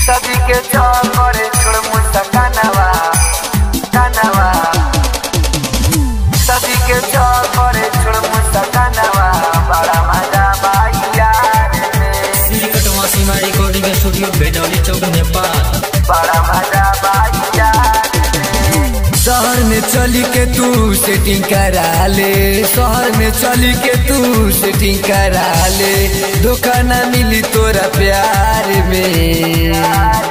सदी के चौकर छोड़ मुसा कानवा कानवा सदी के चौकर छोड़ मुसा कानवा बड़ा मजा बाई यार में श्री कटवा सीमा रिकॉर्डिंग स्टूडियो बेदौली चौक नेपाल बड़ा मजा बाई यार में शहर में चली के तू सेटिंग करा ले शहर में चली के तू सेटिंग करा ले धोखा ना मिली तोरा प्यार में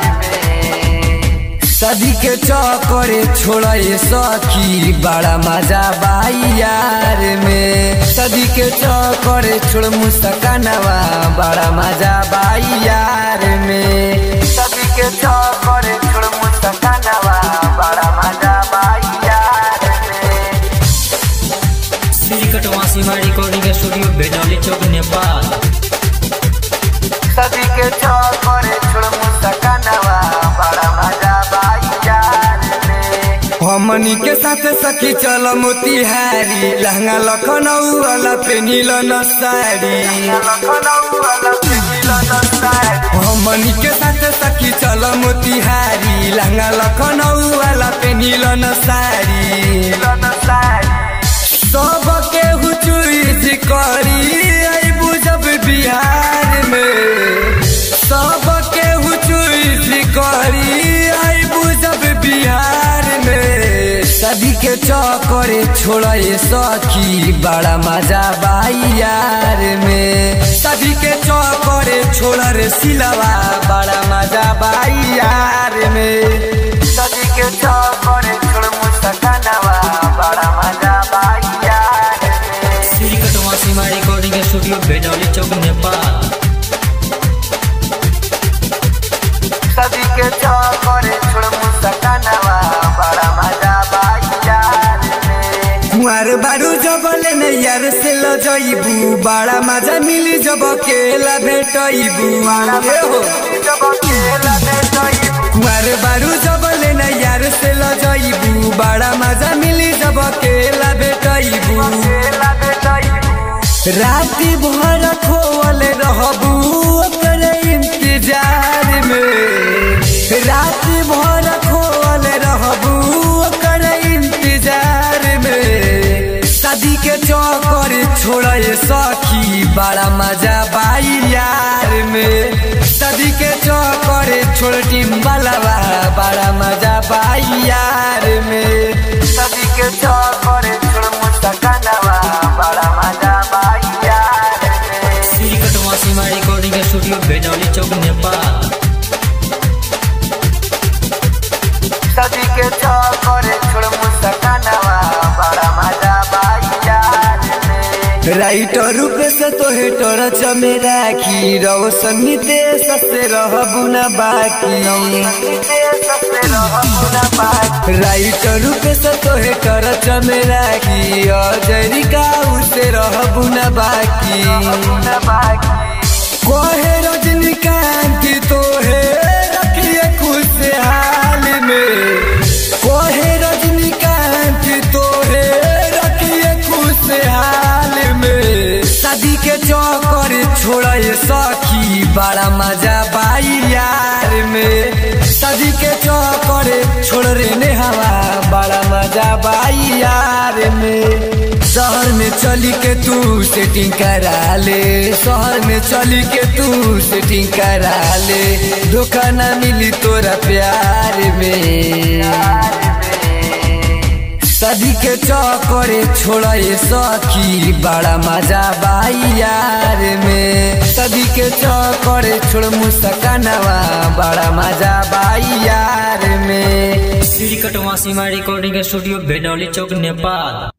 सदी के चौकरे छोड़ा ये सखी बड़ा मजा बाई यार में सदी के चौकरे छोड़ मुस्कानवा बड़ा मजा बाई यार में सदी के चौकर छोड़ मुसा कानवा बड़ा मजा बाई यार में श्री कटवा सीमा रिकॉर्डिंग स्टूडियो बेदौली चौक नेपाल सदी के चौकर छोड़ मुसा कानवा बड़ा मजा बाई यार में हमनी के साथ सखी चल मोतिहारी लहंगा लखनऊ वाला पेनिल न साड़ी लखनऊ वाला पिघला नसारी हमनी के साथ सखी चल मोतिहारी लहंगा लखनऊ वाला पेनिल न साड़ी नसारी सब के हुचुइज करी आई बुझब बिहार में सब के हुचुइज करी आई बुझब बिहार में सदी के चौकरे छोड़ा ये सखी बड़ा मजा बाई यार में सदी के चौकरे छोड़ा रे सिलवा बड़ा मजा बाई यार में सदी के चौकर छोड़ मुसा कानवा बड़ा मजा बाई यार में श्री कटवा सीमा रिकॉर्डिंग स्टूडियो बेदौली चौक नेपाल सदी के चौकर छोड़ मुसा कानवा बड़ा मजा बाई यार में कुंवर बारू जबले ने यार से ल जइबू बड़ा मजा मिली जब अकेला भेटइबू ए हो जब अकेला में सोई कुंवर बारू जबले ने यार से ल जइबू बड़ा मजा मिली जब अकेला भेटइबू अकेला में सोई राति भर खोवल रहबू ओकर इंतजार में राति भर खोवल रहबू ओकर इंतजार में शादी के चौकर छोड़े सखी बड़ा मजा बाई यार में शादी के चौकर छोड़ टिम्बलवा बड़ा मजा बाई यार में सदी के चौकर छोड़ मुसा कानवा बड़ा मजा बाई यार में श्री कटवा सीमा रिकॉर्डिंग स्टूडियो बेदौली चौक नेपाल सदी के चौकर छोड़ मुसा कानवा बड़ा मजा बाई यार में राइटर रूपे से तो हेटर चमे राखी रोशन नितेश से रहबू न बाकी राइटर रूपे से तो हेटर चमे राखी अजरिका उसे रहबू न बाकी कोहे रजनीकांत तो है रखिए खुशहाल में कोहे रजनीकांत तो है रखिए खुशहाल में शादी के चौकर छोड़े सखी बड़ा मजा बाई यार में शादी के चौकर छोड़ रे ने हवा बड़ा मजा बाई यार में शहर में चली के तू सेटिंग करा ले शहर में चली के तू सेटिंग करा ले धोखा ना मिली तोरा प्यार में सदी के चौकरे छोड़ा ये सखी बड़ा मजा बाई यार में सदी के चौकरे छोड़ मुस्कानवा बड़ा मजा बाई यार में श्री कटवा सीमा रिकॉर्डिंग स्टूडियो बेदौली चौक नेपाल